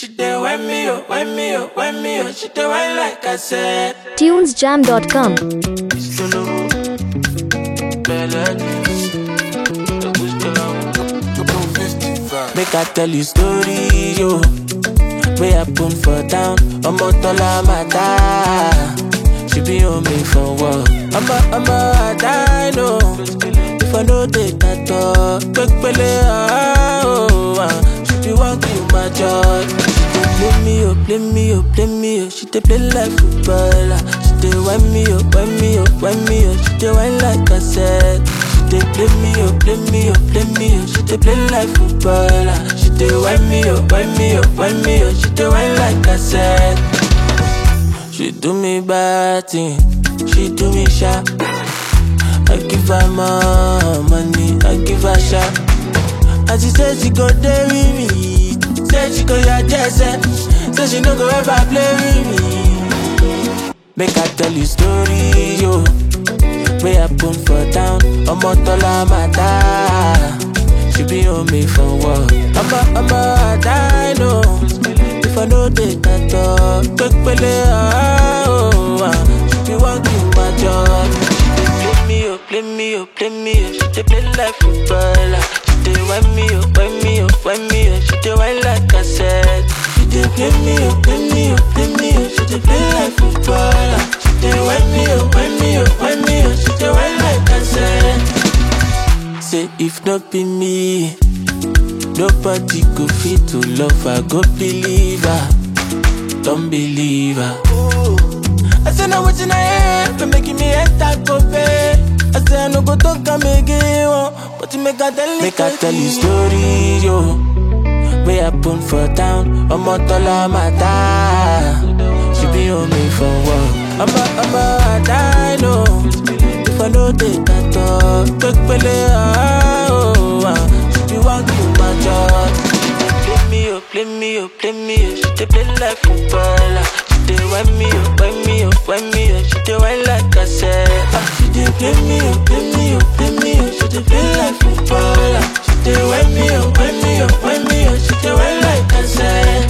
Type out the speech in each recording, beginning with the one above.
She dey when me up, when me up, when me up. She dey when like I said. tunesjam.com Solo, Make I tell you story, yo. Way happen for town, ọmọ tọ́lá máa dá. She be on me for work. Ọmọ ọmọ àdá know. If I no dey that talk, pépélé ah oh ah. She be wan kill my joy. She dey play me oh, play me oh, play me oh. She dey play like footballer. She dey wind me oh, wind me oh, wind me oh. She dey wind like I said. She dey play me oh, play me oh, play me oh. She dey play like footballer. She dey wind me oh, wind me oh, wind me oh. She dey wind like I said. She do me bad thing, she do me sharp. I give her more money, I give her sharp. And she said she go there with me, said she go your jersey, said she no go ever play with me. Make I tell you story, yo. Way happen for town, ọmọ tọ́lá máa dá. She be on me for work. Ọmọ ọmọ àdá, I know. If I no dey that talk, pépélé ah oh ah. She be wan kill my joy. She dey play me oh, play me oh, play me oh. She dey play like footballer. She dey wind me oh, wind me oh, wind me oh. She dey wind like I said. She dey play me oh, play me oh, play me oh. She dey play like footballer. She dey wind me oh, wind me oh, wind me oh. She dey wind like I said. Say if not be me. Nobody go fit to love her, go believe her. Don't believe her. I say now what I hear, for making me enter go pay. I say I no go talk am again, oh, but you make I tell Make I tell you story, yo. Way happen for town, ọmọ tọ́lá máa dá. She be on me for work. Ọmọ ọmọ àdá, I know. If I no dey that talk, pépélé ah oh ah. She be wan kill my joy. Play me oh, play me oh, play me oh. She dey play like footballer. She dey wind me oh, wind me oh, wind me oh. She dey wind like I said. Ah, she dey play me oh, play me oh, play me oh. She dey play like footballer. She dey wind me oh, wind me oh, wind me oh. She dey wind like I said.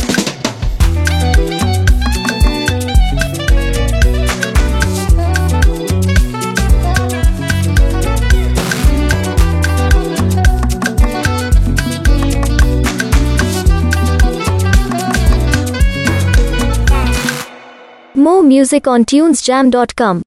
More music on tunesjam.com